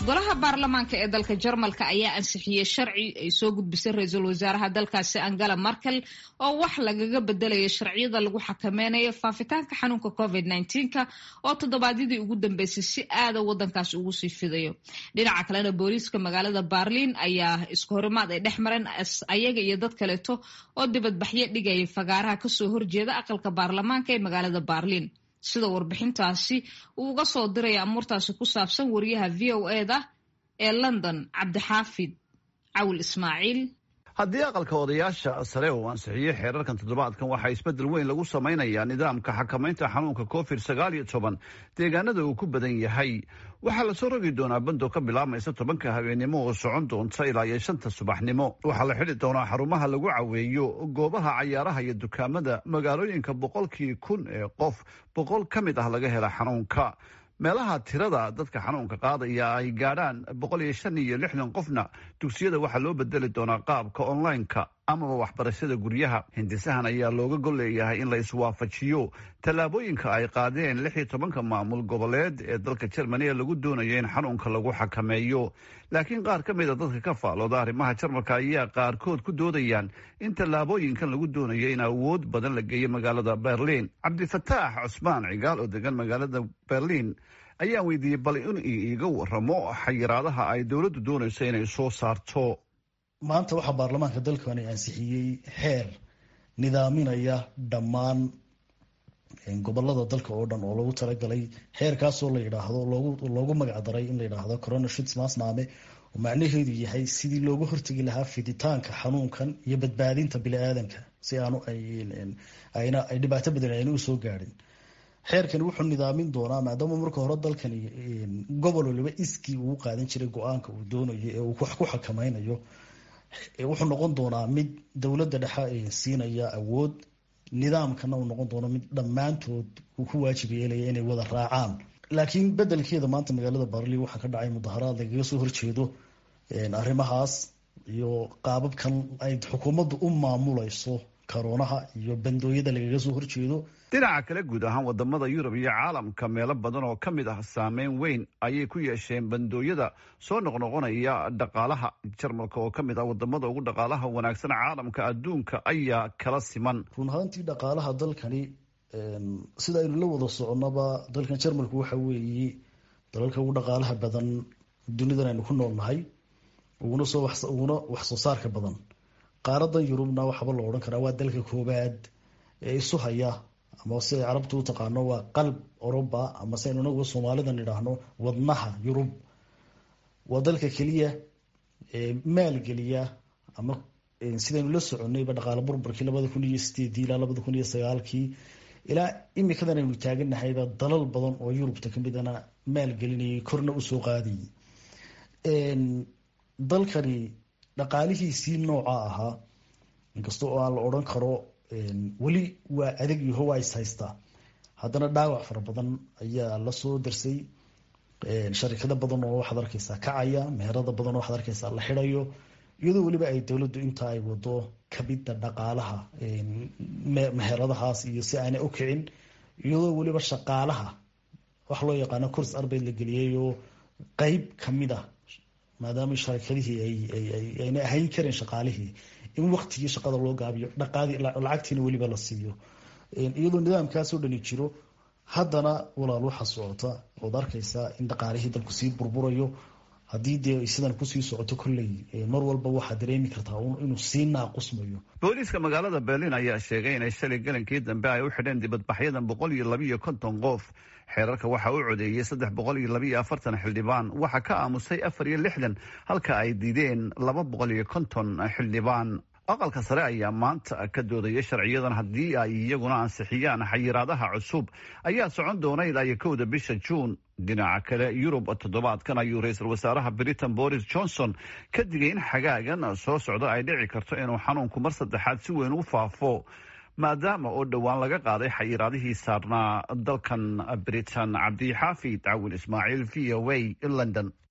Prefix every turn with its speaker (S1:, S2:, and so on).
S1: golaha baarlamaanka ee dalka jarmalka ayaa ansixiyey sharci ay soo gudbisay ra-iisul wasaaraha dalkaasi angela markel oo wax lagaga bedelayo sharciyada lagu xakameynayo faafitaanka xanuunka covid nka oo toddobaadyadii ugu dambeysay si aada wadankaas ugu sii fidayo dhinaca kalena booliiska magaalada barliin ayaa isku horimaad ay dhex mareen ayaga iyo dad kaleeto oo dibadbaxyo dhigaya fagaaraha kasoo horjeeda aqalka baarlamaanka ee magaalada barliin sida warbixintaasi uu uga soo diraya amuurtaasi ku saabsan wariyaha v o eda ee london cabdixaafid cawil ismaaciil
S2: haddii aqalka odayaasha sare uu ansixiyey xeerarkan toddobaadkan waxaa isbeddel weyn lagu samaynayaa nidaamka xakamaynta xanuunka covid sagaal iyo toban deegaanada uu ku badan yahay waxaa lasoo rogi doonaa bandoo ka bilaabmaysa tobanka habeennimo oo socon doonta ilaa iyo shanta subaxnimo waxaa la xidhi doonaa xarumaha lagu caweeyo goobaha cayaaraha iyo dukaamada magaalooyinka boqolkii kun ee qof boqol ka mid ah laga hela xanuunka meelaha tirada dadka xanuunka qaadaya ay gaadhaan boqol iyo shan iyo lixdan qofna dugsiyada waxaa loo bedeli doonaa qaabka online-ka amaba waxbarashada guryaha hindisahan ayaa looga gol leeyahay in la iswaafajiyo tallaabooyinka ay qaadeen lix iyo tobanka maamul goboleed ee dalka jermani ee lagu doonayo in xanuunka lagu xakameeyo laakiin qaar ka mid a dadka ka faalooda arrimaha jarmalka ayaa qaarkood ku doodayaan in tallaabooyinkan lagu doonayo in awood badan la geeyo magaalada berliin cabdifataax cusmaan cigaal oo degan magaalada berliin ayaan weydiiyey bal in iiga waramo xayiraadaha ay dowladdu doonayso inay soo saarto
S3: maanta waxaa baarlamaanka dalkani ansixiyey xeer nidaaminaya dhammaan gobolada dalka oo dhan oo loogu talagalay xeerkaasoo la yidhaahdo loogu magacdaray in la yidhaahdo corona shits maasnaame oo macnaheedu yahay sidii looga hortegi lahaa fiditaanka xanuunkan iyo badbaadinta bini-aadanka si aanu ayna ay dhibaato badan ayna usoo gaadhin xeerkani wuxuu nidaamin doonaa maadaama marka hore dalkani gobol waliba iskii uu qaadan jiray go-aanka uu doonayo ee uu wax ku xakameynayo wuxuu noqon doonaa mid dowladda dhexe siinaya awood nidaamkana uu noqon doono mid dhammaantood uu ku waajib yeelaya inay wada raacaan laakiin bedelkeeda maanta magaalada barli waxaa ka dhacay mudaharaad lagaga soo horjeedo arrimahaas iyo qaababkan ay xukuumaddu u maamulayso karoonaha iyo bandooyada lagaga soo horjeedo
S2: dhinaca kale guud ahaan wadamada yurub iyo caalamka meelo badan oo ka mid ah saameyn weyn ayay ku yeesheen bandooyada soo noqnoqonaya dhaqaalaha jarmalka oo ka mid ah wadamada ugu dhaqaalaha wanaagsan caalamka adduunka ayaa kala siman
S3: run ahaantii dhaqaalaha dalkani sida aynu la wada soconaba dalkan jarmalku waxa weeye dalalka ugu dhaqaalaha badan dunidan aynu ku noolnahay uguna soo uguna wax soo saarka badan qaaradan yurubna waxaaba la odhan karaa waa dalka koobaad ee isu haya ama si ay carabtu u taqaano waa qalb oroba ama si aynu inagu soomaalidan idhaahno wadnaha yurub waa dalka keliya maalgeliya ama sidaynu la soconayba dhaqaale burburkii labada kun iyo sideedii ilaa labada kun iyo sagaalkii ilaa imikadan aynu taaganahayba dalal badan oo yurubta kamidana maalgelinayay korna usoo qaadayay dalkani dhaqaalihiisii nooca ahaa inkasta oo aan la odhan karo weli waa adag yaho waa is haystaa haddana dhaawac fara badan ayaa lasoo darsay sharikado badan oo waxaad arkeysaa kacaya meherada badan oo waxaad arkeysaa la xidayo iyadoo weliba ay dowladdu inta ay wado kabida dhaqaalaha meheradahaas iyo si aanay u kicin iyadoo weliba shaqaalaha wax loo yaqaano kurs arbeyd la geliyay oo qeyb kamid a maadaama sharikadihii ayna ahayn karin shaqaalihii in waktigii shaqada loo gaabiyo lacagtiina weliba la siiyo iyadoo nidaamkaasoo dhani jiro haddana walaal waxa socota ood arkeysaa in dhaqaalihii dalku sii burburayo haddii dee sidan kusii socoto kolley mar walba waxaad dareemi kartaa inuu sii naaqusmayo
S2: booliiska magaalada berliin ayaa sheegay inay shalay galankii dambe ay u xidheen dibadbaxyadan boqol iyo labiiyo konton qof xeerarka waxaa u codeeyey saddex boqol iyo labiiyo afartan xildhibaan waxaa ka aamusay afar iyo lixdan halka ay diideen laba boqol iyo konton xildhibaan aqalka sare ayaa maanta ka doodaya sharciyadan haddii ay iyaguna ansixiyaan xayiraadaha cusub ayaa socon doona ilaa iyo kowda bisha juun dhinaca kale yurub toddobaadkan ayuu ra-iisul wasaaraha britain boris johnson ka digay in xagaagan soo socda ay dhici karto inuu xanuunku mar saddexaad si weyn u faafo maadaama oo dhowaan laga qaaday xayiraadihii saarnaa dalkan britain cabdixaafid cawin ismaaciil v o a london